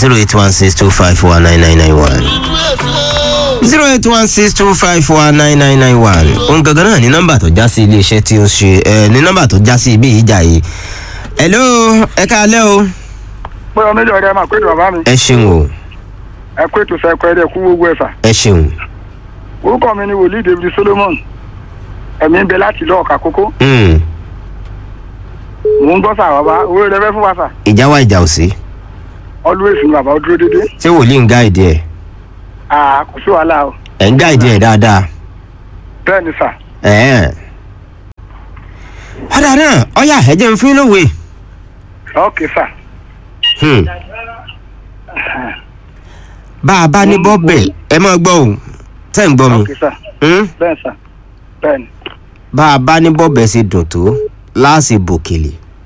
zero eight one six two five four nine nine nine one zero eight one six two five four nine nine nine one òun gangan náà ní nọ́mbà tó já sí iléeṣẹ́ tí ó ṣe ẹ ní nọ́mbà tó já sí ibi ìjà yìí hello ẹ káalẹ́ o pé ọmọ ìjọ rẹ máa pé ètò bàbá mi ẹ ṣeun o ẹ pé ètò sẹkọ ẹ dẹ kú gbogbo ẹfà ẹ ṣeun orúkọ mi ni wòlíì david solomon ẹ̀mí ń bẹ láti lọ ọ̀kà kókó Mm, mò ń gbọ́ sà bàbá owó rẹ fẹ́ fún wa sà ìjà wa ìjà ò sí always ni bàbá ó dúró dédé ṣé wòlíì ń gáìdì ẹ àà kò sí wàhálà o ẹ ń gáìdì ẹ dáadáa bẹ́ẹ̀ ni sà ẹ ọ̀dà náà ọ̀yà ẹ̀jẹ̀ ń fún lówe ok sà Hmm. bá a bá ní bọ́ọ̀bẹ̀ ẹ máa gbọ́ o tẹ́ ń gbọ́ mi ok sà Hmm? bẹ́ẹ̀ sà bẹ́ẹ̀ ni bá a bá ní bọ́ọ̀bẹ̀ ṣe dùn tó láàṣì bòkèlè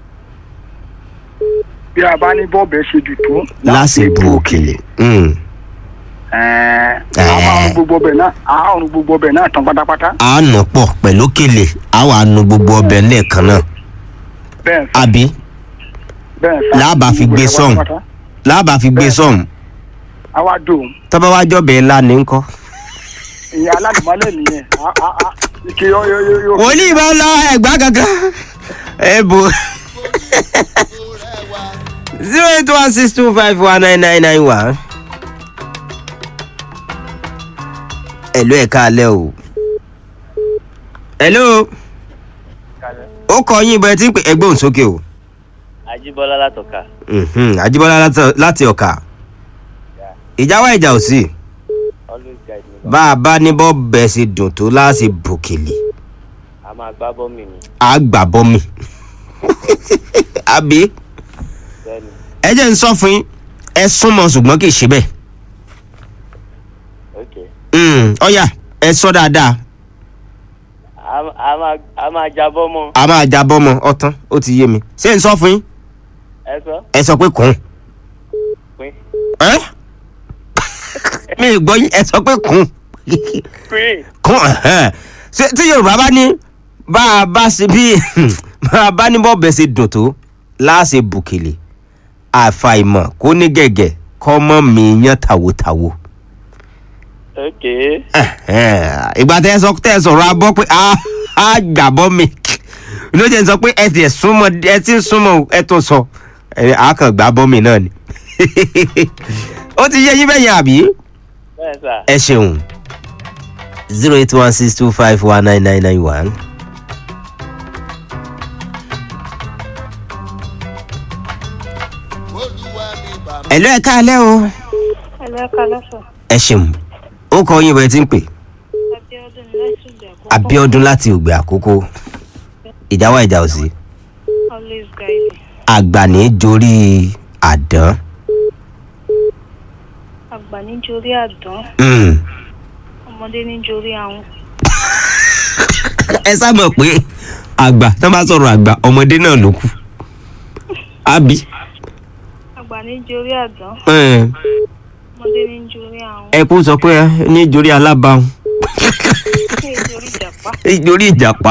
bí a bá ní bọ́ọ̀bù ẹ ṣe jù tó láàṣì bu òkèlè Hmm. ẹ̀ẹ́n a máa rún gbogbo ọbẹ̀ náà a rún gbogbo ọbẹ̀ náà tán pátápátá a nà pọ̀ pẹ̀lú òkèlè a wà nu gbogbo ọbẹ̀ lẹ́ẹ̀kan náà bẹ́ẹ̀ sà àbí bẹ́ẹ̀ sà Láàbà fi gbé Gbogbo ẹ̀ sọ́hùn. pátápátá. láàbà fi gbé sọ́ọ̀mù a wá dùn tọ́ba wá jọ́bẹ̀ ńlá ní ńkọ́. ìyẹn alálùmọ́lẹ̀ nìyẹn a a a ike yọ yọ yọ yọ. wòlíì bá lọ ẹgbà kankan ẹ bò zero eight one six two five one nine nine nine one. ẹ̀lú ẹ̀ káalẹ́ o. hello. ó kọ yín bẹ́ẹ̀ tí ń pè ẹgbẹ́ òun sókè o. Ajíbọ́lá látọ̀ka. Mhm, Ajíbọ́lá láti- láti ọ̀kà. ìjà wá ìjà ò sí. Always guide me. bá a bá ní bọ́ bẹ́ẹ̀ ṣe dùn tó láti bòkèlè A máa gbá bọ́ọ̀mì ni. á gbà bọ́ mi. àbí Bẹ́ẹ̀ni. ẹ jẹ́ ń sọ fún yín ẹ súnmọ́ ṣùgbọ́n kì í ṣe bẹ́ẹ̀. Ok. Mm, ọ̀yà ẹ sọ dáadáa A, a máa a máa jábọ́ mọ́. a máa já bọ́mọ ọtán ó ti yé mi ṣé ń sọ fún yín Ẹ sọ. ẹ sọ pé kùn Pín. ẹ́ mi ì gbọ́ yín ẹ sọ pé kùn Pín. kùn ẹ̀hẹ́n. ṣé tí yorùbá bá ní bá a bá ṣe bí bá a bá ní bọ́ọ̀bẹ ṣe dùn tó láàṣẹ bùkìlì àfàìmọ̀ kó ní gẹ̀gẹ̀ kọ́ mọ́ mi yán tàwòtàwò. Ok. Ẹ̀hẹ́n. ìgbà tẹ́ ẹ sọ tẹ́ ẹ sọ̀rọ̀ abọ́ pé a a gbàbọ́ mi ló jẹ́ n sọ pé ẹ ti ẹ̀ súnmọ́ ẹ ti ń súnmọ́ ẹ tó sọ ẹ a kàn gbàbọ́ mi náà ni ó ti yé yín bẹ́yẹn àbí Bẹ́ẹ̀ sà. ẹ ṣeun zero eight one six two five one nine nine nine one. ẹ̀lú ẹ̀ káalẹ́ o ẹlẹ́ka lọ́sọ̀ ẹ ṣeun ó kọ yín bẹ́ẹ̀ tí ń pè abiodun láti ìgbà àkọ́kọ́ abiodun láti ògbé àkókò ìjà wá ìjà ò sí always guide àgbà ní jorí àdán àgbà níjorí àdán Mm. ọmọdé níjorí àwọn ẹ sábà pé àgbà tó bá sọ̀rọ̀ àgbà ọmọdé náà ló kù àbí àgbà níjorí àdán Mm. ọmọdé níjorí àwọn ẹ kú sọ pé ní jorí alábàáhùn níjorí ìjàpá jorí ìjàpá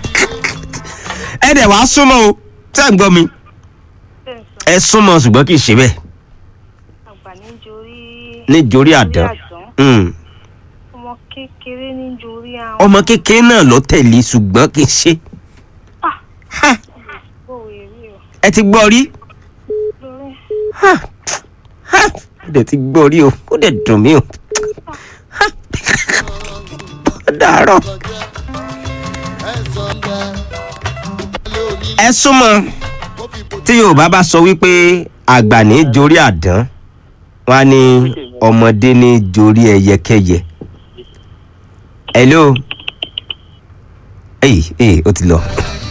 ẹ dẹ̀ wá súnmọ́ o tẹ́ ń gbọ́ mi bẹ́ẹ̀ sọ ẹ súnmọ́ ṣùgbọ́n kì í ṣe bẹ́ẹ̀ àgbà níjorí ní jorí àdán Mm. ọmọ kékeré níjorí àwọn ọmọ kékeré náà ló tẹ̀lé ṣùgbọ́n kì í ṣe Ha! bòwe rí o ẹ ti gbọ́ rí lórí Ha! Ha! ó dẹ̀ ti gbọ́ rí o ó dẹ̀ dùn mí o Ha! ó dàárọ̀ ẹ súnmọ́ tí yorùbá bá sọ wípé àgbà ní jorí àdán wọn á ní ọmọdé ní jorí ẹyẹkẹyẹ hello èyí èyí ó ti lọ